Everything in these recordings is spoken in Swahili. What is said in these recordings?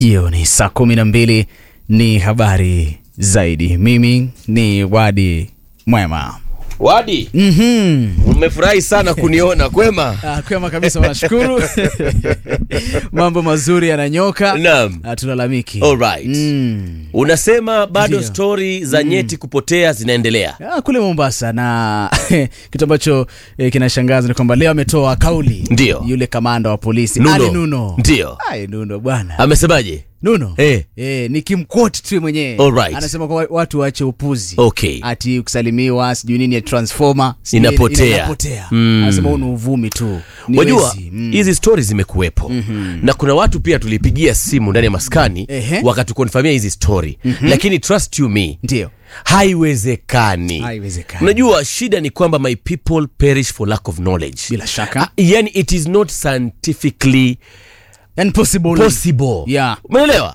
Hiyo ni saa kumi na mbili. Ni habari zaidi. Mimi ni Wadi Mwema. Wadi, Mhm. umefurahi sana kuniona kwema? Ah, kwema kabisa, nashukuru. Mambo mazuri yananyoka. Naam. Hatulalamiki. Alright. Mm. Unasema bado Ndio. stori za nyeti kupotea zinaendelea. Ah, kule Mombasa na kitu ambacho eh, kinashangaza ni kwamba leo ametoa kauli Ndio. yule kamanda wa polisi Nuno. Ali Nuno. Ndio. Ai, Nuno bwana. Amesemaje? Nuno. Eh. Eh, nikimquote tu mwenyewe. Alright. Anasema kwa watu waache upuzi. Okay. Ati kusalimiwa sijui nini ya transformer sijui Inapotea. ina- inapotea. Mm. Anasema huu ni uvumi tu. Ni Wajua wezi. Mm. hizi stori zimekuwepo na kuna watu pia tulipigia simu ndani ya maskani Ehe. wakatukonfamia hizi stori lakini trust you me Ndio. haiwezekani Haiwezekani. unajua shida ni kwamba my people perish for lack of knowledge Bila shaka. yani it is not scientifically And possible. possible Yeah. umeelewa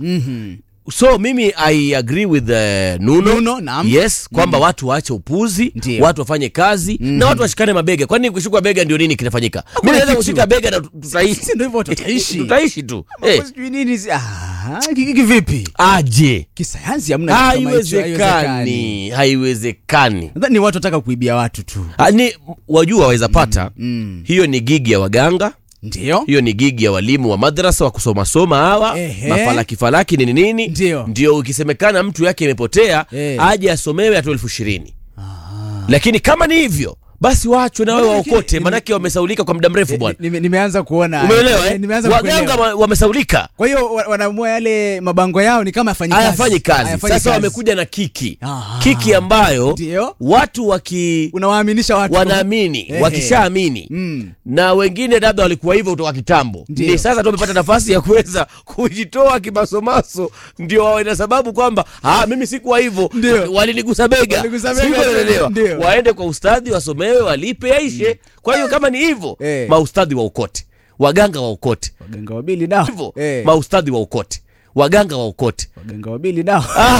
so mimi i agree with uh, nuno, Nuno, naam. yes kwamba watu waache upuzi Ndio. watu wafanye kazi na watu washikane mabega kwani kushikwa bega ndio nini kinafanyika mi naweza kitu. kushika bega na tutaishi Si ndio hivyo tutaishi. tutaishi tu eh, Sijui nini si- ah, ki- ki- vipi? aje Kisayansi hamna kitu kama hicho, haiwezekani haiwezekani Nadhani ni watu wataka kuibia watu tu. Ah, ni wajua waweza pata hiyo ni gigi ya waganga Ndio. hiyo ni gigi ya walimu wa madrasa wa kusomasoma hawa Ehe. mafalaki falaki nini nini Ndio. ndio ukisemekana mtu yake imepotea Eh. aje asomewe atoe elfu ishirini lakini kama ni hivyo basi waachwe na wewe Lakini- waokote manake wamesaulika kwa muda mrefu bwana Nime- Nimeanza kuona. umeelewa Eh, eh? Nimeanza waganga kuelewa. wa- wamesaulika Kwa hiyo wa- wanaamua yale mabango yao ni kama hayafanyi kazi. hayafanyi kazi Hayafanyi sasa kazi. wamekuja na kiki Aha. kiki ambayo Ndio. watu waki Unawaaminisha watu. wanaamini Ehe. wakishaamini Mm. na wengine labda walikuwa hivyo kutoka kitambo Ndio. ni sasa tu wamepata nafasi ya kuweza kujitoa kimasomaso ndio wawe na sababu kwamba ah, mimi sikuwa hivyo Ndio. walinigusa bega Waligusa bega, Sikuwa naelewa. ndio. waende kwa ustadhi wasomewe walipe yaishe kwa hiyo kama ni hivyo Eh. maustadhi wa ukote waganga wa ukote Waganga wabili nao. hivyo Eh, maustadhi wa ukote waganga wa ukote waganga wabili nao.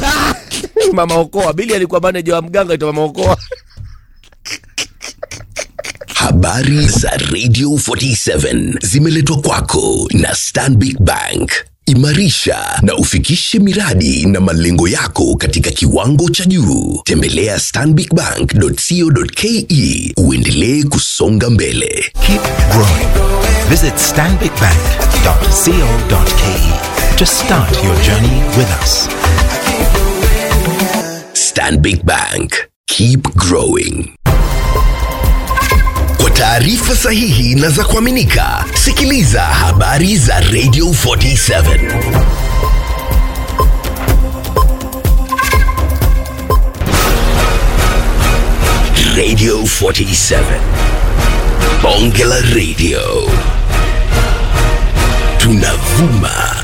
mama okoa bili alikuwa maneja wa mganga aitwa mama okoa Habari za Radio 47 zimeletwa kwako na Stanbic Bank. Imarisha na ufikishe miradi na malengo yako katika kiwango cha juu. Tembelea stanbicbank.co.ke uendelee kusonga mbele. Keep growing. Visit stanbicbank.co.ke to start your journey with us. Stanbic Bank. Keep growing. Kwa taarifa sahihi na za kuaminika, sikiliza habari za Radio 47. Radio 47. Bonge la Radio. Tunavuma